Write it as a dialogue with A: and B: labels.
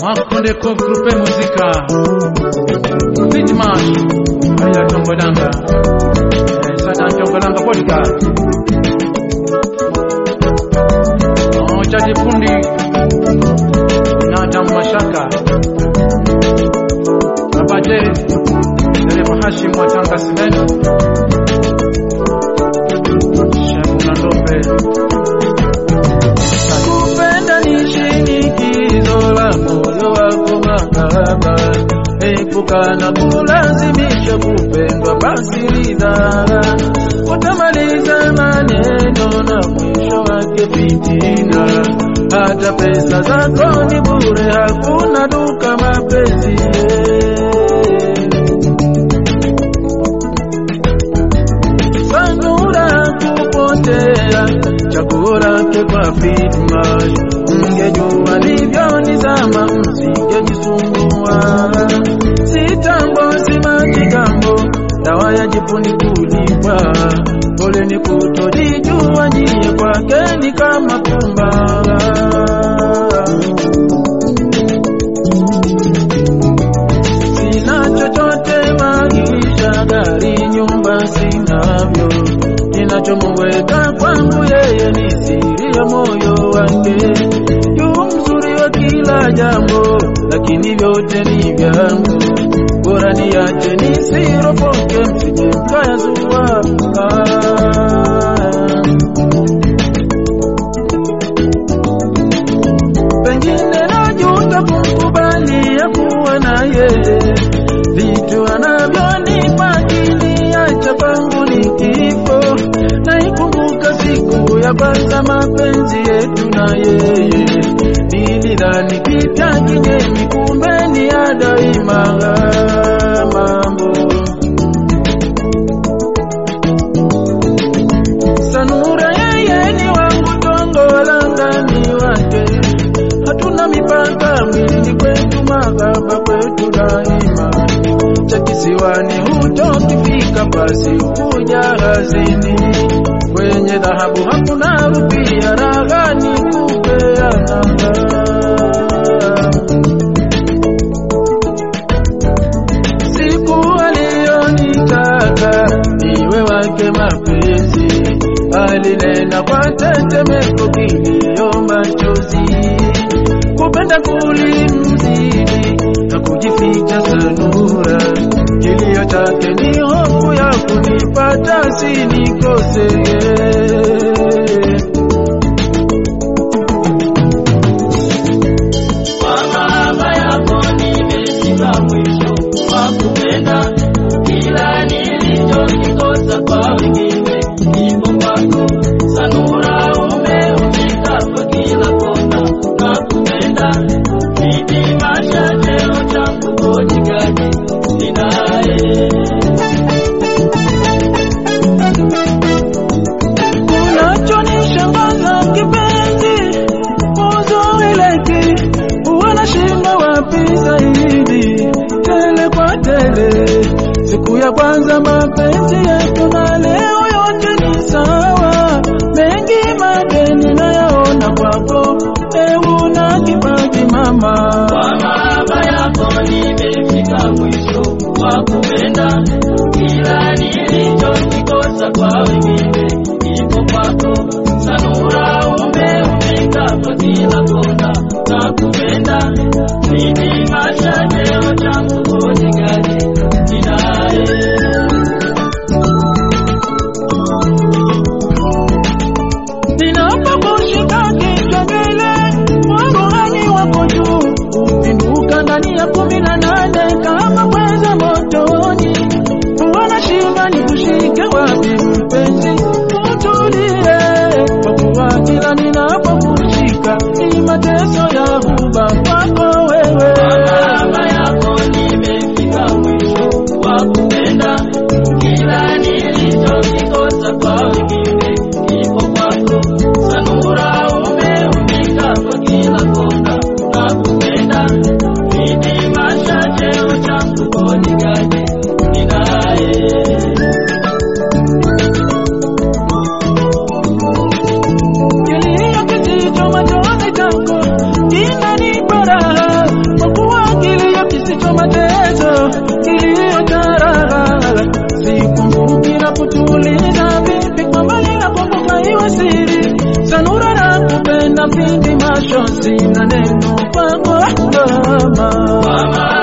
A: Makonde ko grupe muzika Fitmash Aya Tongolanga Eh, Sada Tongolanga podcast Jaji Fundi na Adam Mashaka Abaje Dereva Hashim wa Tanga Cement Shamuna Lopez
B: Kupenda ni shinikizo la moyo wako mahaba, epuka na kulazimisha kupendwa, basi ridhaa. Utamaliza maneno na mwisho wake fitina, hata pesa zako ni bure, hakuna duka mapenzi sanura kupotea chaguo lake kwa fitma mngejua livyonizama msingejisumbua sitambo simakigambo dawa ya jipuni kulipa pole ni kutojijua nyie kwake ni kama pumba sina chochote maisha, gari, nyumba sinavyo. Kinachomuweka kwangu yeye ni siri ya moyo wake. Yu mzuri wa kila jambo, lakini vyote ni vyangu. Bora niache nisiropoke, msije mkayazua. Ah. pengine najuta kumkubalia kuwa na yeye, vitu anavyonipa kiniacha pangu ni kifo. Naikumbuka siku ya kwanza mapenzi yetu na yeye, nilidhani kita kinyemi, kumbe ni ya daima mambo Sanura yeye ni wangu, Tongolanga ni wake, hatuna mipaka mwilini kwetu, mahaba kwetu daima. Cha kisiwani hutokifika, basi kuja hazini, kwenye dhahabu hakuna rupia, raha ni kupeana. siku aliyonitaka niwe wake mapenzi, alinena kwa tetemeko, kilio, machozi, kupenda kulimzidi na kujificha sanura. Kilio chake ni hofu ya kunipata sinikose
C: Kwa mahaba yako nimefika mwisho wa kupenda, kila nilichokikosa kwa wengine kipo kwako. Sanura umeumika kwa kila kona na kupenda, mimi maisha cheo changu kojikaji ninaye
B: Unachonishangaza kipenzi, uzuri leki wanashinda wapi zaidi, tele kwa tele. Siku ya kwanza mapenzi yetu na leo yote ni sawa, mengi madeni nayaona kwako, ewu na kipaji mama.
C: Kwa mahaba yako nimefika mwisho wa kupenda, kila nilichokikosa kwa wengine kipo kwako. Sanura umeumika kwa kila kona na kupenda, mimi maisha cheo changu kojikaji ninaye
B: Ninapokushika kichwa mbele, warohani wako juu, upinduka ndani ya kumi na nane kama mweza motoni. Wanashinda ni kushike wapi mpenzi, utulie, kwa kuwa kila mwisho sina neno kwako mama.
C: Mama